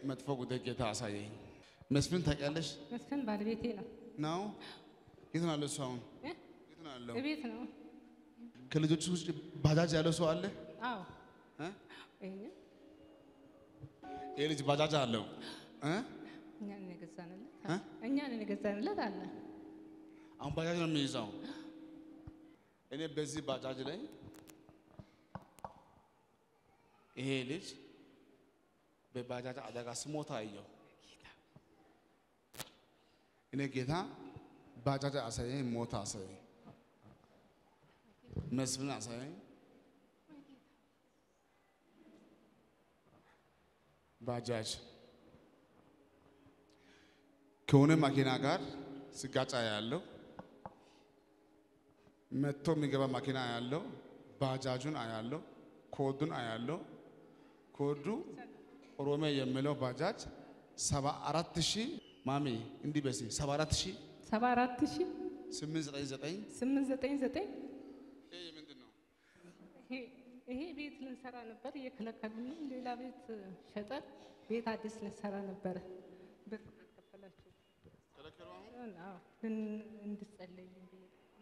መጥፎ ጉዳይ ጌታ አሳየኝ። መስፍን ታውቂያለሽ መስፍን ባለቤቴ ነው። ነው? የት ነው ያለው እሱ አሁን? እ? የት ነው ያለው? እቤት ነው። ከልጆቹ ውጭ ባጃጅ ያለው ሰው አለ? አዎ እ? ይሄንን ይሄ ልጅ ባጃጅ አለው እ? እኛን የገዛንለት እ? እኛን የገዛንለት አለ። አሁን ባጃጅ ነው የሚይዘው። እኔ በዚህ ባጃጅ ላይ ይሄ ልጅ በባጃጅ አደጋ ስሞታ አየሁ። እኔ ጌታ ባጃጅ አሳየኝ፣ ሞታ አሳየኝ፣ መስፍን አሳየኝ። ባጃጅ ከሆነ መኪና ጋር ስጋጫ ያለው መጥቶ የሚገባ መኪና ያለው ባጃጁን አያለው፣ ኮዱን አያለው። ኮዱ ኦሮሜ የሚለው ባጃጅ ሰባ አራት ሺህ ማሚ እንዲህ በሲ ሰባ አራት ሺህ ሰባ አራት ሺህ ስምንት ዘጠኝ ዘጠኝ ስምንት ዘጠኝ ዘጠኝ ይሄ ምንድን ነው? ይሄ- ይሄ ቤት ልንሰራ ነበር እየከለከሉን፣ ሌላ ቤት ሸጠን ቤት አዲስ ልንሰራ ነበረ። ብር ከፈላችሁ ከለከሉ አሁን? አዎ፣ ልን- እንድጸለይ ብዬ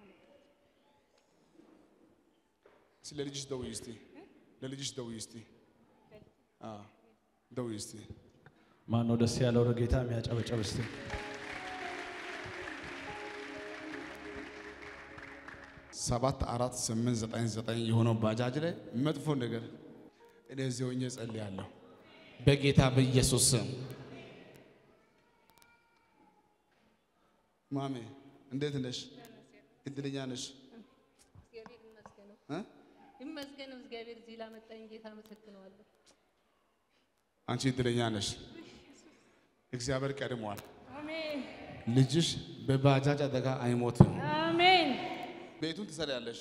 እስኪ ለልጅሽ ደውዪ እስቲ ለልጅሽ ደውዪ እስቲ አዎ ደውዪ እስቲ ማን ነው ደስ ያለው ለጌታ የሚያጨበጨብ እስቲ? ሰባት አራት ስምንት ዘጠኝ ዘጠኝ የሆነው ባጃጅ ላይ መጥፎ ነገር እኔ እዚህ ሆኜ ጸልያለሁ በጌታ በኢየሱስ ስም። ማሜ እንዴት ነሽ? እድለኛ ነሽ እግዚአብሔር ይመስገነው እ? ይመስገነው እግዚአብሔር እዚህ ላመጣኝ ጌታ አመሰግነዋለሁ። አንቺ እድለኛ ነሽ። እግዚአብሔር ቀድሟል። አሜን ልጅሽ በባጃጅ አደጋ አይሞትም። አሜን ቤቱን ትሰሪያለሽ።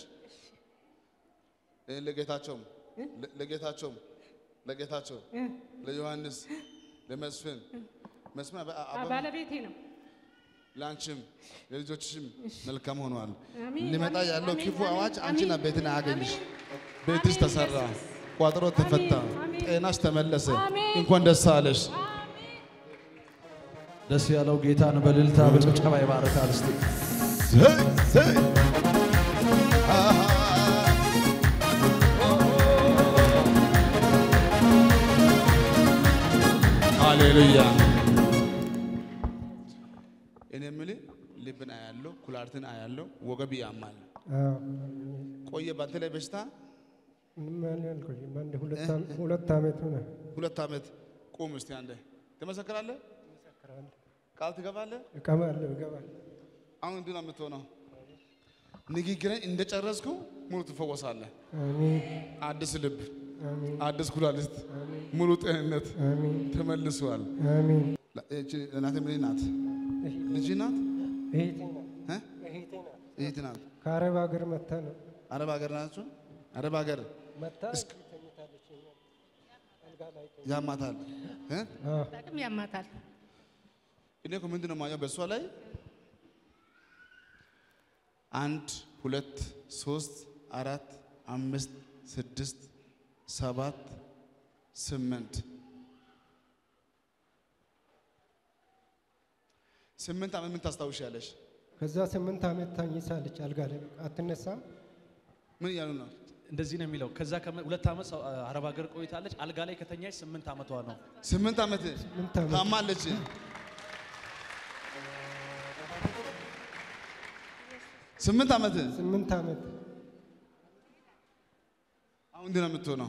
እ፣ ለጌታቸውም ለ- ለጌታቸውም ለጌታቸው እ፣ ለዮሐንስ ለመስፍን መስፍን አበ- አ- አበባ ባለቤቴ ነው። ለአንቺም ለልጆችሽም መልካም ሆኗል። አሜን፣ ሊመጣ አሜን፣ ያለው አሜን፣ ክፉ አሜን፣ አዋጅ አሜን፣ አንቺና ቤትን አያገኝሽ። ቤትሽ አሜን፣ ተሰራ፣ ኢየሱስ። ቋጥሮ ተፈታ፣ አሜን። ጤናሽ ተመለሰ። አሜን። እንኳን ደስ አለሽ። ደስ ያለው ጌታን በእልልታ በጭብጨባ ይባርካል እስቲ። ዘይ ዘይ ሃሌሉያ። እኔ የምልህ ልብን አያለው፣ ኩላሊትን አያለው፣ ወገብ ያማል። ቆየ ባንተ ላይ በሽታ ምንም ያህል አልቆየም። አንድ ሁለት ዓመት- ሁለት ዓመት ሆነ። ሁለት ዓመት። ቁም እስቲ አንዴ ትመሰክራለህ፣ ቃል ትገባለህ። እቀማለሁ፣ እገባለሁ። አሁን እንዲህ ነው የምትሆነው። ንግግርን እንደጨረስኩ ሙሉ ትፈወሳለህ። አሜን፣ አዲስ ልብ፣ አሜን፣ አዲስ ኩላሊት፣ ሙሉ ጤንነት አሜን፣ ተመልሷል። አሜን። እቺ እናቴ ምን ናት? ልጅ ናት? እህቴ ናት፣ እ? እህቴ ናት። እህት ናት። ከአረብ ሀገር መታ ነው አረብ ሀገር ናቸው። አረብ ሀገር መታ እስክ- እዚህ ተኝታለች። እኛ አልጋ ላይ ተኝ- ያማታል። እ? አዎ፣ በጣም ያማታል። እኔ እኮ ምንድን ነው የማየው በእሷ ላይ አንድ ሁለት ሶስት አራት አምስት ስድስት ሰባት ስምንት ስምንት ዓመት ምን ታስታውሻለሽ? ከዛ ስምንት ዓመት ተኝታለች አልጋ ላይ በቃ አትነሳም። ምን እያሉ ነው? እንደዚህ ነው የሚለው። ከዛ ከመ- ሁለት ዓመት ሰው- አረብ ሀገር ቆይታለች። አልጋ ላይ ከተኛች ስምንት ዓመቷ ነው። ስምንት ዓመት ስምንት ዓመት ታማለች። ስምንት ዓመት ስምንት ዓመት አሁን እንዲህ ነው የምትሆነው።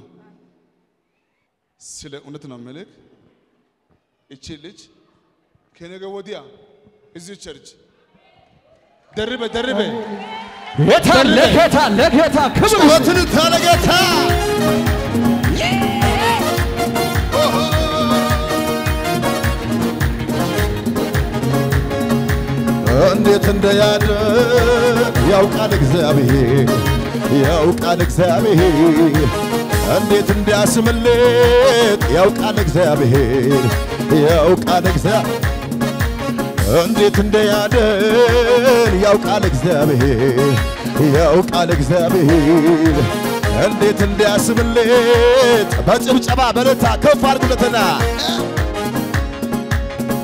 ስለ እውነት ነው ምልክ እቺ ልጅ ከነገ ወዲያ እዚህ ቸርች ደርበ ደርበ ጌታ ለጌታ ለጌታ ክብር ጩኸትን ታለጌታ እንዴት እንደያደ ያውቃል እግዚአብሔር ያውቃል እግዚአብሔር እንዴት እንዲያስምልጥ ያውቃል እግዚአብሔር ያውቃል እግዚአብሔር እንዴት እንደያደን ያውቃል እግዚአብሔር ያውቃል እግዚአብሔር እንዴት እንዲያስምልጥ በጭብጨባ በረታ ከፍ አድርጉለትና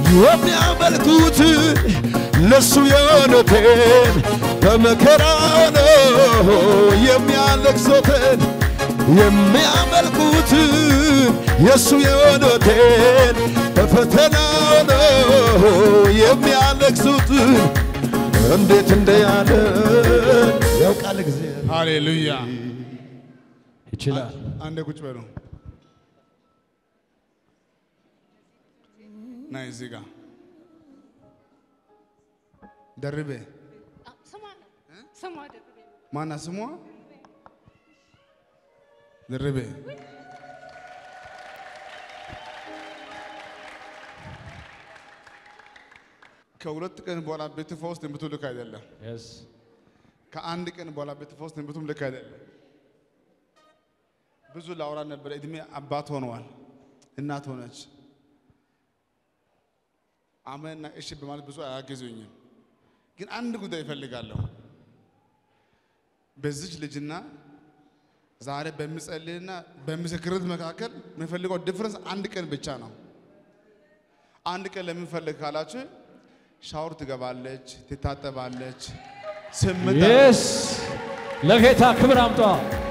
የሚያመልኩትን ለሱ የሆኑትን በመከራ ነው የሚያለቅሱትን የሚያመልኩትን የሱ የሆኑትን በፈተና ነው የሚያለቅሱትን እንዴት እንደያለን ያውቃል እግዚአብሔር። ሃሌሉያ። ይችላል። አንዴ ቁጭ በሉ። ናይ እዚህ ጋር ደርቤ ስሟ ነው ስሟ ደርቤ ማና ስሟ ደርቤ ከሁለት ቀን በኋላ ቤት ፈውስ ትንቢቱ ልክ አይደለም። Yes. ከአንድ ቀን በኋላ ቤት ፈውስ ትንቢቱም ልክ አይደለም። ብዙ ላውራ ነበረ። እድሜ አባት ሆነዋል፣ እናት ሆነች። አመንና እሺ በማለት ብዙ አያገዙኝም። ግን አንድ ጉዳይ እፈልጋለሁ። በዚች ልጅና ዛሬ በምጸልይና በምስክርት መካከል የምፈልገው ዲፍረንስ አንድ ቀን ብቻ ነው። አንድ ቀን ለምን ፈልግ ካላችሁ ሻወር ትገባለች፣ ትታጠባለች። ስምንት Yes. ለጌታ ክብር አምጧ።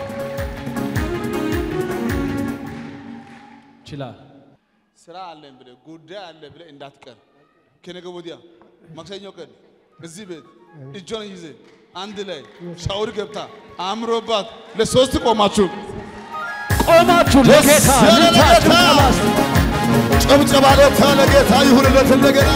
ይችላል። ስራ አለን ብለህ ጉዳይ አለ ብለህ እንዳትቀር። ከነገ ወዲያ ማክሰኞ ቀን እዚህ ቤት እጇን ይዘ አንድ ላይ ሻወር ገብታ አምሮባት ለሶስት ቆማችሁ ቆማችሁ ለጌታ ደስ ያለ ልታችሁ ለጌታ! ጠባስ ጭብጨባ ለታ ለጌታ ይሁንለት እንደገና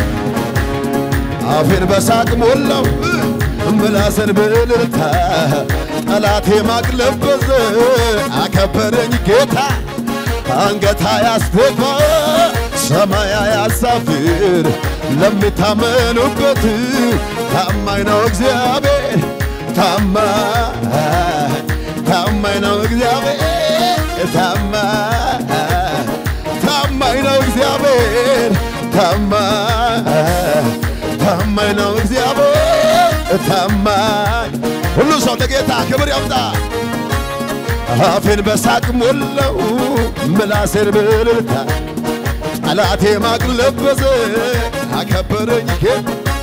አፌን በሳቅ ሞላው ምላስን በእልልታ ጠላቴ ማቅ ለበሰ አከበረኝ ጌታ አንገታ ያስደፋ ሰማያ ያሳፍር ለሚታመኑበት ታማኝ ነው እግዚአብሔር ታማኝ ታማኝ ነው እግዚአብሔር ታማኝ ታማኝ ነው እግዚአብሔር ታማኝ ታማኝ ነው እግዚአብሔር ታማኝ ሁሉ ሰው ለጌታ ክብር ያምጣ አፌን በሳቅ ሞላው ምላሴን በእልልታ ጠላቴ ማቅ ለበሰ አከበረኝ ጌታ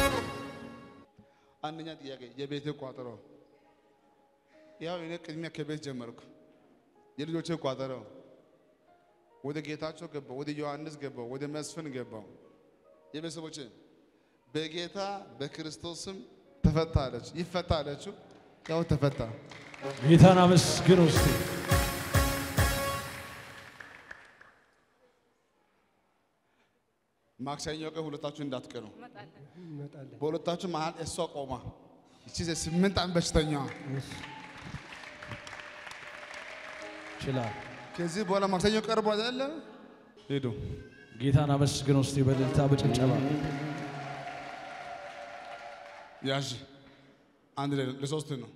አንደኛ ጥያቄ የቤቴ ቋጠሮ ያው እኔ ቅድሚያ ከቤት ጀመርኩ። የልጆቼ ቋጠሮ ወደ ጌታቸው ገባው፣ ወደ ዮሐንስ ገባው፣ ወደ መስፍን ገባው። የቤተሰቦቼ በጌታ በክርስቶስም ተፈታ አለች። ይፈታ አለችው፣ ያው ተፈታ። ጌታን አመስግን ውስጥ ማክሰኞ ቀን ሁለታችሁ እንዳትቀሩ። እመጣለን። እንመጣለን። በሁለታችሁ መሀል እሷ ቆማ ይቺ ስምንት ዓመት በሽተኛዋ ይችላል። ከዚህ በኋላ ማክሰኞ ቀርቦ አይደለ ሄዱ። ጌታን አመስግን ውስጥ በእልልታ በጭብጨባ ያዥ አንድ ላይ ለሶስት ነው።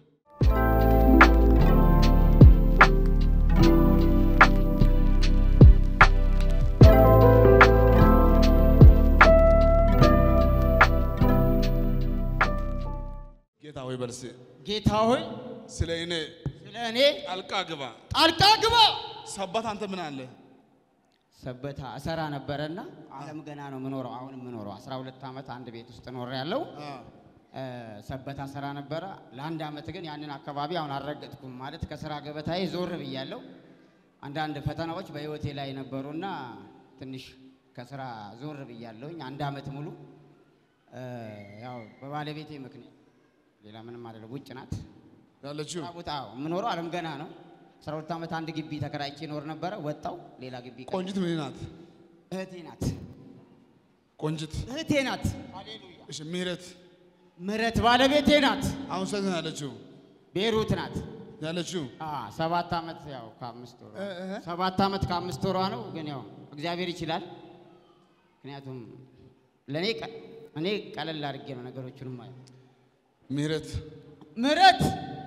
ጌታ ሆይ በልሴ ጌታ ሆይ ስለ እኔ ስለ እኔ ጣልቃ ግባ። ጣልቃ ግባ። ሰባት አንተ ምን አለ ሰበታ እሰራ ነበረና አለም ገና ነው የምኖረው። አሁን የምኖረው 12 ዓመት አንድ ቤት ውስጥ ኖር ያለው ሰበታ ሰራ ነበረ። ለአንድ ዓመት ግን ያንን አካባቢ አሁን አልረገጥኩም ማለት ከስራ ገበታዬ ዞር ብያለሁ። አንዳንድ ፈተናዎች በህይወቴ ላይ ነበሩና ትንሽ ከስራ ዞር ብያለሁኝ አንድ ዓመት ሙሉ እ፣ ያው በባለቤቴ ምክንያት ሌላ ምንም አይደለም። ውጭ ናት ያለችው ስራ ቦታ የምኖረው አለም ገና ነው። 12 ዓመት አንድ ግቢ ተከራይቼ ኖር ነበረ። ወጣው ሌላ ግቢ ቀ- ቆንጂት ምን ናት? እህቴ ናት ቆንጂት እህቴ ናት። እሺ፣ ምህረት ምህረት ባለቤቴ ናት። አሁን ስንት ነው ያለችው ቤሩት ናት። ያለችው አ ሰባት ዓመት ያው ከአምስት ወሯ ሰባት ዓመት ከአምስት ወሯ ነው። ግን ያው እግዚአብሔር ይችላል። ምክንያቱም ለእኔ ቀ- እኔ ቀለል አድርጌ ነው ነገሮቹንም ማየው። ምህረት ምህረት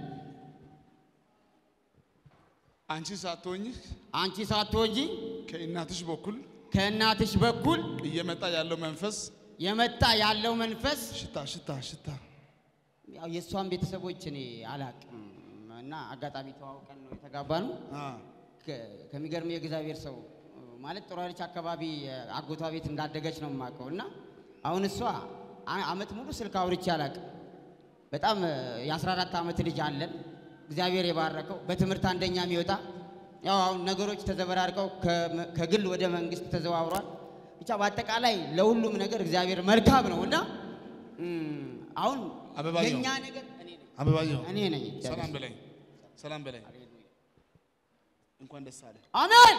አንቺ ሳትሆኝ አንቺ ሳትወጂ ከእናትሽ በኩል ከእናትሽ በኩል እየመጣ ያለው መንፈስ የመጣ ያለው መንፈስ ሽታ ሽታ ሽታ ያው የእሷን ቤተሰቦች እኔ አላቅም እና አጋጣሚ ተዋውቀን ነው የተጋባ ነው። አ ከ- ከሚገርም የእግዚአብሔር ሰው ማለት ጥሩ ኃይሎች አካባቢ እ፣ አጎቷ ቤት እንዳደገች ነው የማውቀው። እና አሁን እሷ አ- አመት ሙሉ ስልክ አውርቼ አላውቅም። በጣም እ፣ የ14 ዓመት ልጅ አለን እግዚአብሔር የባረከው በትምህርት አንደኛ የሚወጣ ያው አሁን ነገሮች ተዘበራርቀው ከመ- ከግል ወደ መንግስት ተዘዋውሯል። ብቻ በአጠቃላይ ለሁሉም ነገር እግዚአብሔር መልካም ነው እና እም፣ አሁን አበባየሁ። የእኛ ነገር እኔ ነኝ አበባየሁ እኔ ነኝ። ሰላም በለኝ፣ ሰላም በለኝ። እንኳን ደስ አለ። አሜን።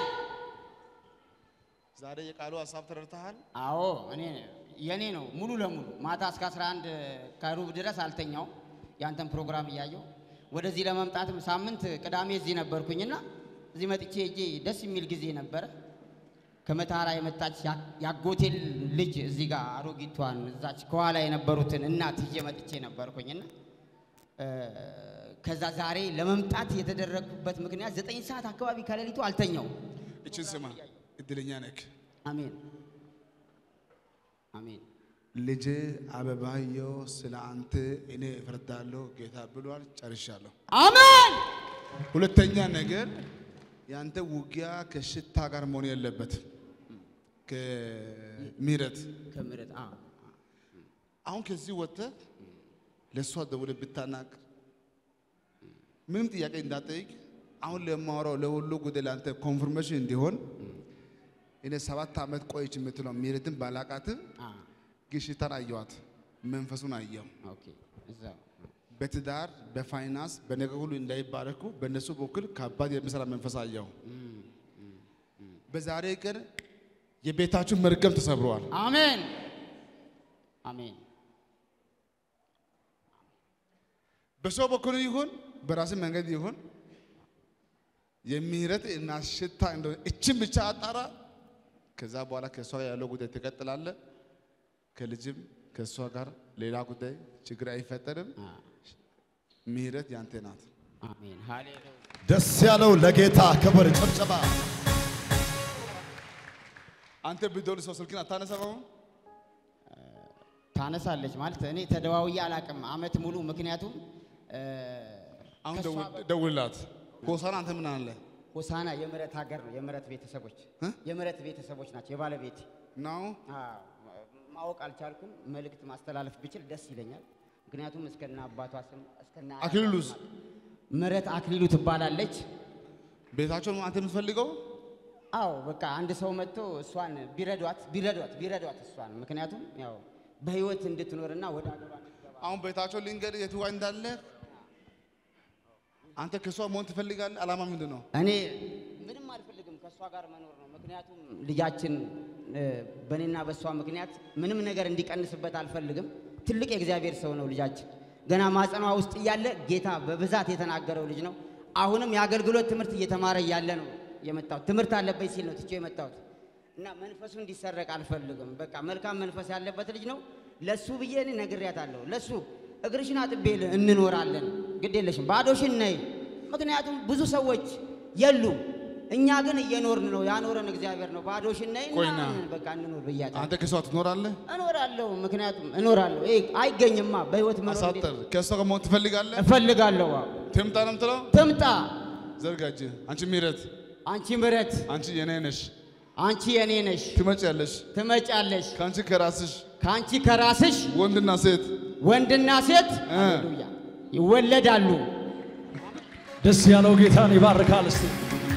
ዛሬ የቃሉ ሀሳብ ተረድተሃል። አዎ እኔ የኔ ነው ሙሉ ለሙሉ ማታ እስከ 11 ከሩብ ድረስ አልተኛው ያንተን ፕሮግራም እያየው ወደዚህ ለመምጣትም ሳምንት ቅዳሜ እዚህ ነበርኩኝና እዚህ መጥቼ እጄ ደስ የሚል ጊዜ ነበረ። ከመታራ የመጣች ያ- ያጎቴል ልጅ እዚህ ጋር አሮጊቷን እዛች ከኋላ የነበሩትን እናት ይዤ መጥቼ ነበርኩኝና እ፣ ከዛ ዛሬ ለመምጣት የተደረግኩበት ምክንያት ዘጠኝ ሰዓት አካባቢ ከሌሊቱ አልተኛው። እችን ስማ፣ እድለኛ ነክ አሜን አሜን ልጅ አበባየሁ ስለ አንተ እኔ እፈርዳለሁ ጌታ ብሏል። ጨርሻለሁ። አሜን ሁለተኛ ነገር ያንተ ውጊያ ከሽታ ጋር መሆን የለበትም፣ ከምህረት ከምረት አ አሁን ከዚህ ወጥተህ ለእሷ ደውለህ ብታናቅ ምንም ጥያቄ እንዳጠይቅ አሁን ለማወራው ለሁሉ ጉዳይ ለአንተ ኮንፍርሜሽን እንዲሆን እኔ ሰባት ዓመት ቆይች የምትለው ምህረትን ባላቃትም አ ግን ሽታን አየዋት፣ መንፈሱን አየው። ኦኬ እዛ በትዳር በፋይናንስ በነገር ሁሉ እንዳይባረኩ በእነሱ በኩል ከባድ የሚሰራ መንፈስ አየው። በዛሬ ቀን የቤታችሁ መርገም ተሰብረዋል። አሜን አሜን በሰው በኩል ይሁን በራስ መንገድ ይሁን የምህረት እና ሽታ እንደሆነ እችን ብቻ አጣራ። ከዛ በኋላ ከእሷ ጋር ያለው ጉዳይ ትቀጥላለ። ከልጅም ከእሷ ጋር ሌላ ጉዳይ ችግር አይፈጠርም። አ ምህረት ያንተ ናት። አሜን ሃሌሉያ ደስ ያለው ለጌታ ክብር ጭብጨባ። አንተ ብትደውል ሰው ስልክን አታነሳም። ታነሳለች ማለት እኔ ተደዋውዬ አላውቅም አመት ሙሉ ምክንያቱም እ፣ አሁን ከእሷ ደውል- በ- ደውልላት። ሆሳና አንተ ምን አለ ሆሳና የምረት ሀገር ነው የምረት ቤተሰቦች እ? የምረት ቤተሰቦች ናቸው የባለቤት ነው? ማወቅ አልቻልኩም መልእክት ማስተላለፍ ብችል ደስ ይለኛል ምክንያቱም እስከነ አባቷ ስም እስከነ አያቷ አክሊሉስ? ስም ምረት አክሊሉ ትባላለች ቤታቸውን አንተ የምትፈልገው አዎ በቃ አንድ ሰው መጥቶ እሷን ቢረዷት ቢረዷት ቢረዷት እሷን ምክንያቱም ያው በህይወት እንድትኖርና ወደ ሀገሯ እንድትገባ አሁን ቤታቸው ልንገድ የት ጋ እንዳለ አንተ ከሷ መሆን ትፈልጋለህ? አላማ ምንድን ነው? እኔ ምንም አልፈልግም ከእሷ ጋር መኖር ነው ምክንያቱም ልጃችን እ፣ በእኔና በእሷ ምክንያት ምንም ነገር እንዲቀንስበት አልፈልግም ትልቅ የእግዚአብሔር ሰው ነው ልጃችን ገና ማጸኗ ውስጥ እያለ ጌታ በብዛት የተናገረው ልጅ ነው አሁንም የአገልግሎት ትምህርት እየተማረ እያለ ነው የመጣሁት ትምህርት አለበት ሲል ነው ትቼው የመጣሁት እና መንፈሱ እንዲሰረቅ አልፈልግም በቃ መልካም መንፈስ ያለበት ልጅ ነው ለሱ ብዬ እኔ ነግሬያታለሁ ለሱ እግርሽን አጥቤ ል- እንኖራለን ግድ የለሽም ባዶሽን ነይ ምክንያቱም ብዙ ሰዎች የሉም እኛ ግን እየኖርን ነው ያኖረን እግዚአብሔር ነው ባዶሽን ነይ እና ቆይና። በቃ እንኖር ብያታለሁ አንተ ከሷ ትኖራለህ? እኖራለሁ ምክንያቱም እኖራለሁ ይሄ አይገኝማ በህይወት መኖር እንዴት- አሳጠር ከሷ ጋር መሆን ትፈልጋለህ? እፈልጋለሁ አዎ። ትምጣ ነው የምትለው? ትምጣ ዘርጋጅ። አንቺ ምህረት፣ አንቺ ምረት አንቺ የኔ ነሽ፣ አንቺ የኔ ነሽ ትመጪያለሽ። ትመጫለሽ ከአንቺ ከራስሽ ከአንቺ ከራስሽ ወንድና ሴት ወንድና ሴት እ። ሃሌሉያ ይወለዳሉ ደስ ያለው ጌታን ይባርካል። እስቲ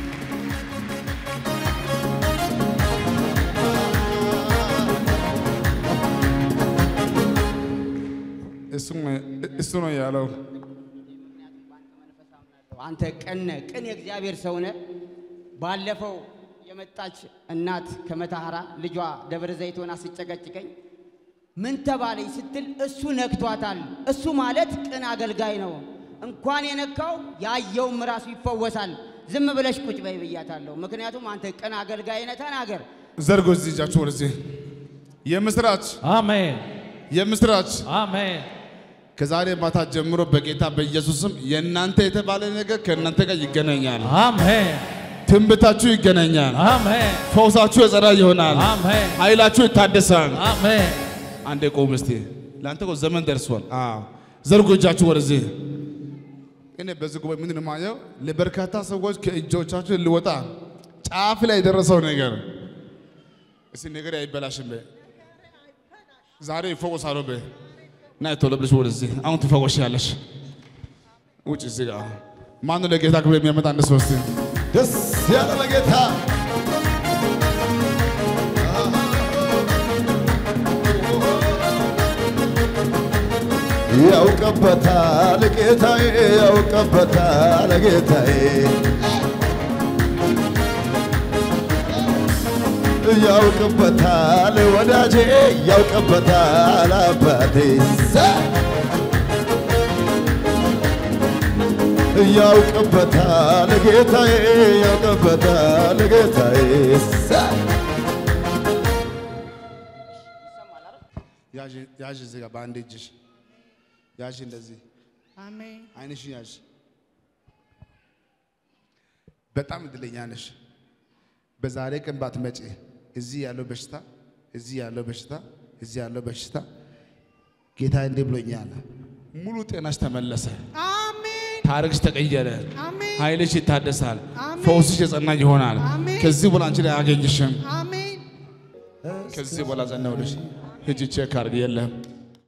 እሱ ነው ያለው። አንተ ቅን ነህ፣ ቅን የእግዚአብሔር ሰው ነህ። ባለፈው የመጣች እናት ከመታሃራ ልጇ ደብረ ዘይት ሆና ስጨቀጭቀኝ ምን ተባለኝ ስትል እሱ ነክቷታል። እሱ ማለት ቅን አገልጋይ ነው። እንኳን የነካው ያየውም ራሱ ይፈወሳል። ዝም ብለሽ ቁጭ በይ ብያታለሁ። ምክንያቱም አንተ ቅን አገልጋይ ነህ፣ ተናገር። ዘርጎ እዚህ እጃችሁ ወደዚህ። የምስራች አሜን የምስራች አሜን ከዛሬ ማታ ጀምሮ በጌታ በኢየሱስም የእናንተ የተባለ ነገር ከእናንተ ጋር ይገናኛል። አሜን ትንብታችሁ ይገናኛል። አሜን ፈውሳችሁ የጸና ይሆናል። አሜን ኃይላችሁ ይታደሳል። አሜን አንዴ ቆም እስቲ። ለአንተ እኮ ዘመን ደርሷል። አዎ ዘርጎ እጃችሁ ወደዚህ። እኔ በዚህ ጉባኤ ምንድን ነው የማየው? ለበርካታ ሰዎች ከእጆቻችሁ ሊወጣ ጫፍ ላይ የደረሰው ነገር እስቲ ነገር አይበላሽም በይ። ዛሬ ይፈወሳሉ በይ። ና ቶሎ ብለሽ ወደዚህ አሁን ትፈወሻለሽ። ውጭ እዚህ ጋር ማነው ለጌታ ክብር የሚያመጣ አንድ ሰው እስቲ ደስ ያለ ለጌታ ያውቅበታል ጌታዬ ያውቅበታል ጌታዬ ያውቅበታል ወዳጄ ያውቅበታል አባቴ ያውቅበታል ጌታዬ ያውቅበታል ጌታዬ ያዥ ያዥ እዚህ ጋር በአንድ እጅሽ ያዥ እንደዚህ አሜን አይንሽን ያዥ። በጣም እድለኛ ነሽ። በዛሬ ቀን ባትመጪ እዚህ ያለው በሽታ እዚህ ያለው በሽታ እዚህ ያለው በሽታ ጌታ እንዲህ ብሎኛል፣ ሙሉ ጤናሽ ተመለሰ፣ አሜን ታሪክሽ ተቀየረ፣ አሜን ኃይልሽ ይታደሳል፣ አሜን። ፈውስሽ የጸና ይሆናል። አሜን። ከዚህ በኋላ አንቺ ላይ አያገኝሽም። አሜን ከዚህ በኋላ ጸና ብለሽ ሂጂ ቼክ አድርግ የለም